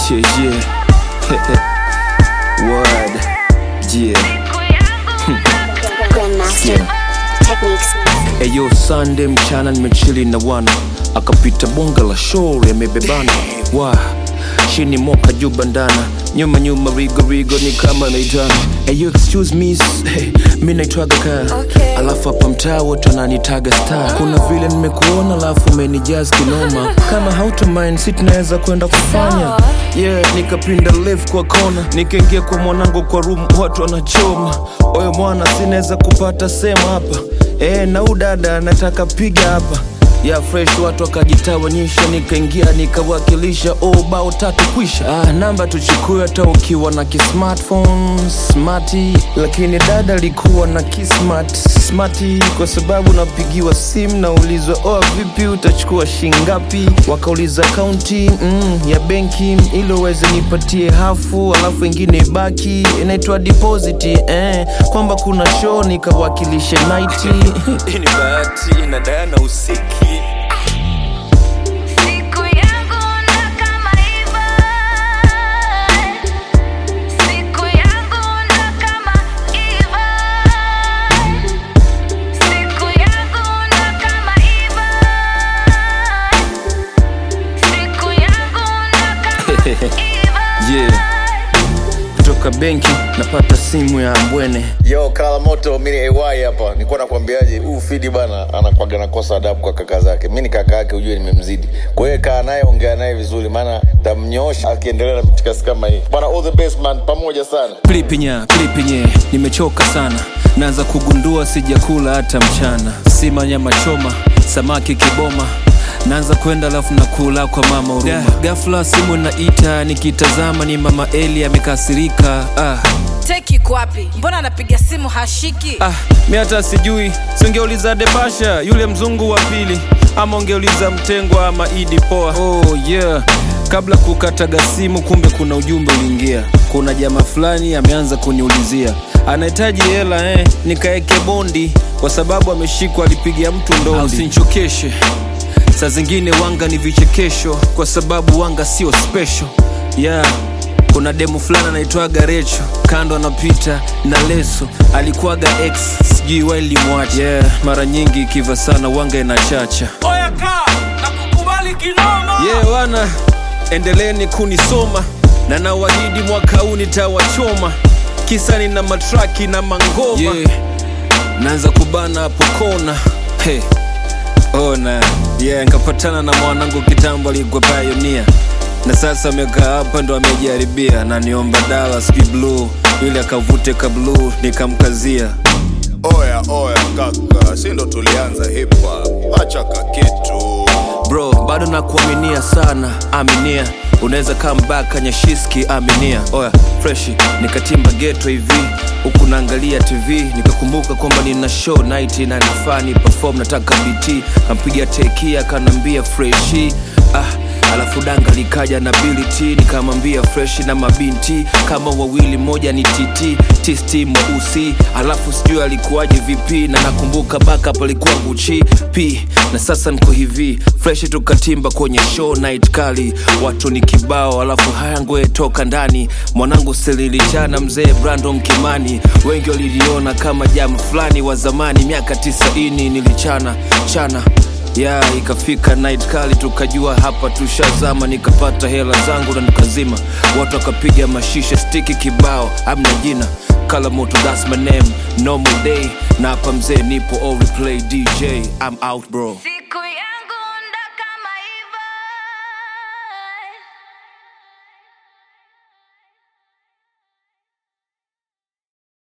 Yeah, yeah. Word. Yeah. Grandmaster Techniques. Eyo Sunday mchana nimechili na wana akapita bonga la show yamebebana wa chini moka juu bandana nyuma nyuma rigo rigo ni kama naitana Eyo excuse me s- hey, mi naitwaga ka Okay. alafu hapa mtaa wote wananitaga star kuna vile nimekuona alafu umenijaz kinoma kama hautomind si tunaweza kwenda kufanya Sawa. yeah nikapinda left kwa kona nikaingia kwa mwanangu kwa room watu wanachoma oyo mwana sinaweza kupata sema hapa e, na udada nataka piga hapa ya fresh watu wakajitawanyisha nikaingia nikawakilisha oh, bao tatu kwisha ah, namba tuchukue hata ukiwa na kismartphone smati lakini dada alikuwa na kismart smati kwa sababu napigiwa simu naulizwa oh, vipi utachukua shingapi wakauliza kaunti mm, ya benki ili uweze nipatie hafu alafu ingine ibaki inaitwa deposit eh, kwamba kuna show nikawakilishe naiti Hii ni bahati na Diana usiki Siku yangu na kama iva Siku yangu na kama iva Siku yangu na kama iva Siku yangu na kama iva yeah. kutoka benki napata simu ya mbwene Yo, Kala Moto, mimi ni AY hapa. Nilikuwa nakwambiaje, huu Fidi bana anakwaga nakosa adabu kwa kaka zake. Mimi ni kaka yake, ujue nimemzidi. Kwa hiyo kaa naye, ongea naye vizuri, maana tamnyosha akiendelea na mitikasi kama hii. Bana, all the best man, pamoja sana. plipinya plipinye nimechoka sana naanza kugundua sijakula hata mchana sima nyama choma samaki kiboma naanza kwenda alafu nakula kwa mama huruma yeah. gafla simu naita nikitazama ni mama eli amekasirika ah. teki kwapi mbona anapiga simu hashiki Ah, mi hata sijui singeuliza debasha yule mzungu wa pili ama ungeuliza mtengwa ama idi poa oh, yeah kabla kukataga simu kumbe kuna ujumbe uliingia kuna jamaa fulani ameanza kuniulizia anahitaji hela eh, nikaeke bondi kwa sababu ameshikwa alipiga mtu ndondi usinchokeshe saa zingine wanga ni vichekesho kwa sababu wanga sio special yeah kuna demu fulani anaitwaga recho kando anapita na leso alikuwaga ex sijui wailimwacha yeah, mara nyingi ikiva sana wanga inachacha Oya kaa na kukubali kinoma yeah, wana endeleeni kunisoma na nawahidi mwaka huu nitawachoma kisa nina matraki na mangoma yeah. naanza kubana hapo kona hey. ona yeah, nkapatana na mwanangu kitambo alikuwa pioneer na sasa amekaa hapa ndo amejaribia na niomba dala sijui bluu ili akavute ka bluu nikamkazia Oya oya kaka, si ndo tulianza hip hop, acha ka kitu. bro bado nakuaminia sana aminia unaweza kambaka nyashiski aminia oya freshi nikatimba geto hivi huku naangalia tv nikakumbuka kwamba nina show night na nafaa ni perform nataka bt kampiga tekia kanaambia freshi ah alafu danga likaja na bility nikamwambia freshi na mabinti kama wawili moja ni tt tisti mweusi alafu sijui alikuwaje vipi na nakumbuka backup alikuwa guchi p na sasa niko hivi freshi tukatimba kwenye show night kali watu ni kibao alafu haya ngoe toka ndani mwanangu sililichana mzee brandon kimani wengi waliliona kama jamu fulani wa zamani miaka tisaini nilichana chana ya ikafika night kali tukajua hapa tushazama nikapata hela zangu na nikazima watu wakapiga mashisha stiki kibao amna jina kala moto that's my name normal day na hapa mzee nipo all replay dj i'm out bro Siku